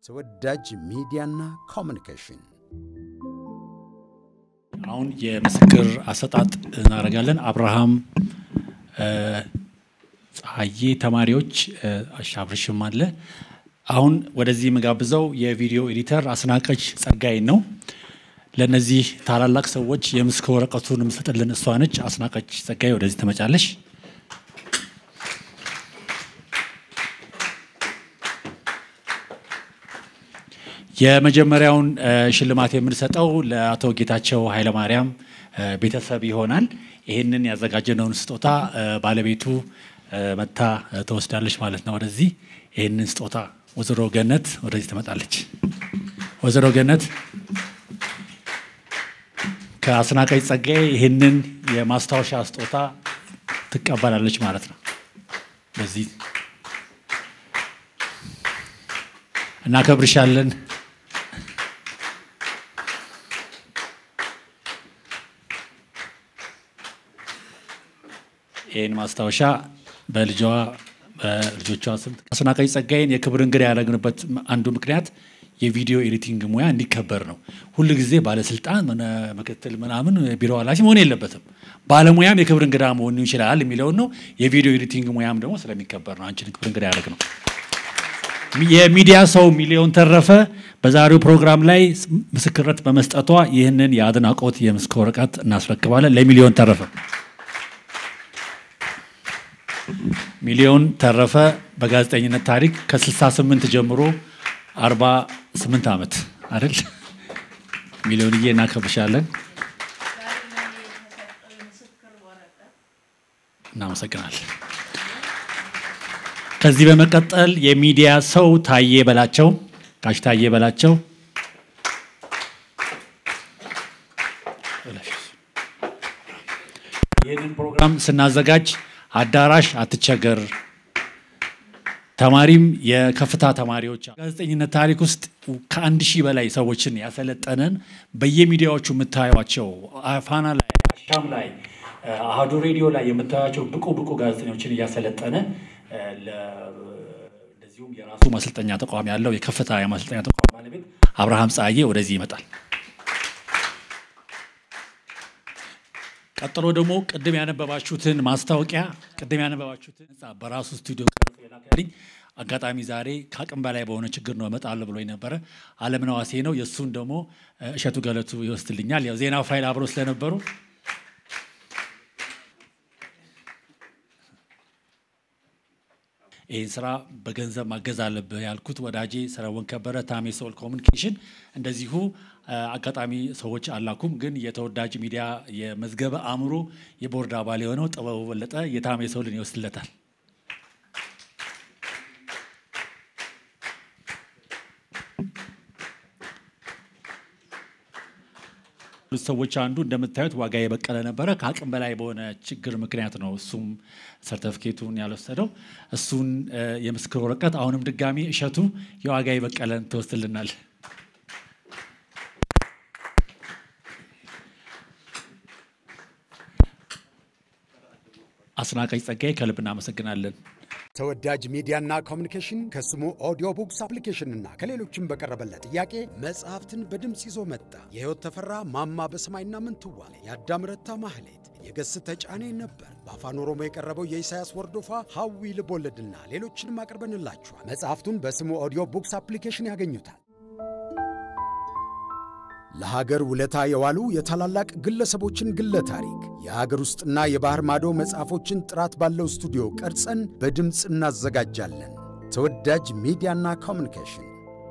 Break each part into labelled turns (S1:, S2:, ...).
S1: ተወዳጅ ሚዲያና ኮሚኒኬሽን
S2: አሁን የምስክር አሰጣጥ እናደርጋለን። አብርሃም ፀሐዬ ተማሪዎች አሻብርሽም አለ። አሁን ወደዚህ የምጋብዘው የቪዲዮ ኤዲተር አስናቀች ጸጋይን ነው። ለእነዚህ ታላላቅ ሰዎች የምስክር ወረቀቱን የምሰጥልን እሷ ነች። አስናቀች ጸጋይ ወደዚህ ትመጫለሽ። የመጀመሪያውን ሽልማት የምንሰጠው ለአቶ ጌታቸው ኃይለማርያም ቤተሰብ ይሆናል። ይህንን ያዘጋጀነውን ስጦታ ባለቤቱ መታ ትወስዳለች ማለት ነው። ወደዚህ ይህንን ስጦታ ወይዘሮ ገነት ወደዚህ ትመጣለች። ወይዘሮ ገነት ከአስናቀች ጸጋዬ ይህንን የማስታወሻ ስጦታ ትቀበላለች ማለት ነው። በዚህ እናከብርሻለን። ይህን ማስታወሻ በልጇ በልጆቿ ስም አስናቀች ጸጋዬን የክብር እንግዳ ያደረግንበት አንዱ ምክንያት የቪዲዮ ኤዲቲንግ ሙያ እንዲከበር ነው። ሁል ጊዜ ባለስልጣን ምክትል ምናምን ቢሮ ኃላፊ መሆን የለበትም። ባለሙያም የክብር እንግዳ መሆን ይችላል የሚለውን ነው። የቪዲዮ ኤዲቲንግ ሙያም ደግሞ ስለሚከበር ነው አንቺን ክብር እንግዳ ያደረግ ነው። የሚዲያ ሰው ሚሊዮን ተረፈ በዛሬው ፕሮግራም ላይ ምስክርነት በመስጠቷ ይህንን የአድናቆት የምስክር ወረቀት እናስረክባለን ለሚሊዮን ተረፈ። ሚሊዮን ተረፈ በጋዜጠኝነት ታሪክ ከ68 ጀምሮ 48 ዓመት አይደል? ሚሊዮንዬ እናከብሻለን። እናመሰግናለን። ከዚህ በመቀጠል የሚዲያ ሰው ታዬ በላቸው ጋሽ ታዬ በላቸው ይህንን ፕሮግራም ስናዘጋጅ አዳራሽ አትቸገር ተማሪም የከፍታ ተማሪዎች ጋዜጠኝነት ታሪክ ውስጥ ከአንድ ሺህ በላይ ሰዎችን ያሰለጠነን በየሚዲያዎቹ የምታዩቸው ፋና ላይ፣ አሻም ላይ፣ አህዱ ሬዲዮ ላይ የምታዩቸው ብቁ ብቁ ጋዜጠኞችን እያሰለጠነ እንደዚሁም የራሱ ማሰልጠኛ ተቋም ያለው የከፍታ የማሰልጠኛ ተቋም ባለቤት አብርሃም ፀሐዬ ወደዚህ ይመጣል። ቀጥሎ ደግሞ ቅድም ያነበባችሁትን ማስታወቂያ ቅድም ያነበባችሁትን ህንፃ በራሱ ስቱዲዮ ቀርጾ የላከልኝ አጋጣሚ ዛሬ ከአቅም በላይ በሆነ ችግር ነው እመጣለሁ ብሎኝ ነበረ። አለምነህ ዋሴ ነው። የእሱን ደግሞ እሸቱ ገለቱ ይወስድልኛል። ያው ዜና ፋይል አብረው ስለነበሩ ይህን ስራ በገንዘብ ማገዝ አለብህ ያልኩት ወዳጄ ሰለሞን ከበረ ታሜ ሶል ኮሚኒኬሽን እንደዚሁ አጋጣሚ ሰዎች አላኩም፣ ግን የተወዳጅ ሚዲያ የመዝገበ አእምሮ የቦርድ አባል የሆነው ጥበቡ በለጠ የታሜ ሶልን ይወስድለታል። ሰዎች አንዱ እንደምታዩት ዋጋ የበቀለ ነበረ። ከአቅም በላይ በሆነ ችግር ምክንያት ነው እሱም ሰርተፍኬቱን ያልወሰደው። እሱን የምስክር ወረቀት አሁንም ድጋሚ እሸቱ የዋጋ የበቀለን ትወስድልናል። አስናቀች ጸጋዬ ከልብ እናመሰግናለን።
S1: ተወዳጅ ሚዲያና ኮሚኒኬሽን ከስሙ ኦዲዮ ቡክስ አፕሊኬሽንና ከሌሎችም በቀረበለት ጥያቄ መጽሐፍትን በድምፅ ይዞ መጣ። የሕይወት ተፈራ ማማ በሰማይና ምንትዋብ፣ የአዳም ረታ ማህሌት፣ የገስ ተጫኔ ነበር። በአፋን ኦሮሞ የቀረበው የኢሳያስ ወርዶፋ ሐዊ ልቦለድና ሌሎችንም አቅርበንላችኋል። መጽሐፍቱን በስሙ ኦዲዮ ቡክስ አፕሊኬሽን ያገኙታል። ለሀገር ውለታ የዋሉ የታላላቅ ግለሰቦችን ግለ ታሪክ የሀገር ውስጥና የባህር ማዶ መጽሐፎችን ጥራት ባለው ስቱዲዮ ቀርጸን በድምፅ እናዘጋጃለን። ተወዳጅ ሚዲያና ኮሚኒኬሽን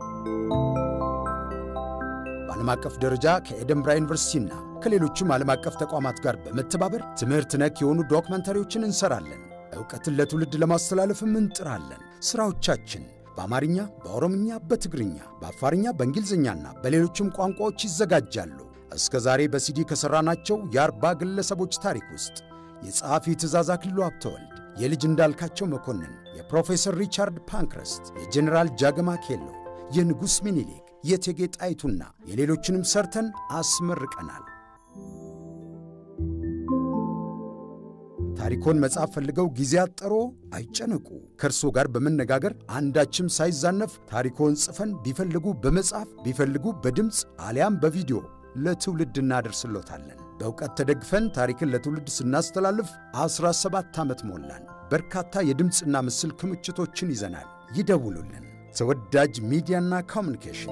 S1: በዓለም አቀፍ ደረጃ ከኤደንብራ ዩኒቨርሲቲና ከሌሎችም ዓለም አቀፍ ተቋማት ጋር በመተባበር ትምህርት ነክ የሆኑ ዶክመንታሪዎችን እንሰራለን። ዕውቀትን ለትውልድ ለማስተላለፍም እንጥራለን። ሥራዎቻችን በአማርኛ፣ በኦሮምኛ፣ በትግርኛ፣ በአፋርኛ፣ በእንግሊዝኛና በሌሎችም ቋንቋዎች ይዘጋጃሉ። እስከ ዛሬ በሲዲ ከሠራናቸው የአርባ ግለሰቦች ታሪክ ውስጥ የጸሐፊ ትእዛዝ አክሊሉ ሀብተወልድ፣ የልጅ እንዳልካቸው መኮንን፣ የፕሮፌሰር ሪቻርድ ፓንክረስት፣ የጀኔራል ጃገማ ኬሎ፣ የንጉሥ ሚኒሊክ፣ የእቴጌ ጣይቱና የሌሎችንም ሰርተን አስመርቀናል። ታሪኮን መጻፍ ፈልገው ጊዜ አጠሮ አይጨነቁ። ከእርሶ ጋር በመነጋገር አንዳችም ሳይዛነፍ ታሪኮን ጽፈን ቢፈልጉ በመጻፍ ቢፈልጉ በድምፅ አሊያም በቪዲዮ ለትውልድ እናደርስሎታለን። በእውቀት ተደግፈን ታሪክን ለትውልድ ስናስተላልፍ 17 ዓመት ሞላን። በርካታ የድምፅና ምስል ክምችቶችን ይዘናል። ይደውሉልን። ተወዳጅ ሚዲያና ኮሚኒኬሽን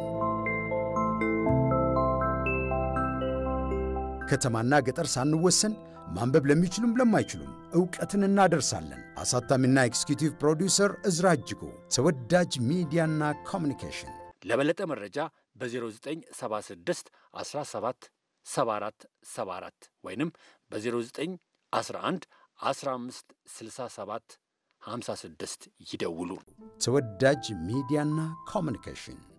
S1: ከተማና ገጠር ሳንወሰን ማንበብ ለሚችሉም ለማይችሉም ዕውቀትን እናደርሳለን። አሳታሚና ኤክስኪዩቲቭ ፕሮዲውሰር እዝራ እጅጉ። ተወዳጅ ሚዲያና ኮሚኒኬሽን
S2: ለበለጠ መረጃ በ0976 17 74 74 ወይንም በ0911 15 67 56 ይደውሉ።
S1: ተወዳጅ ሚዲያና ኮሚኒኬሽን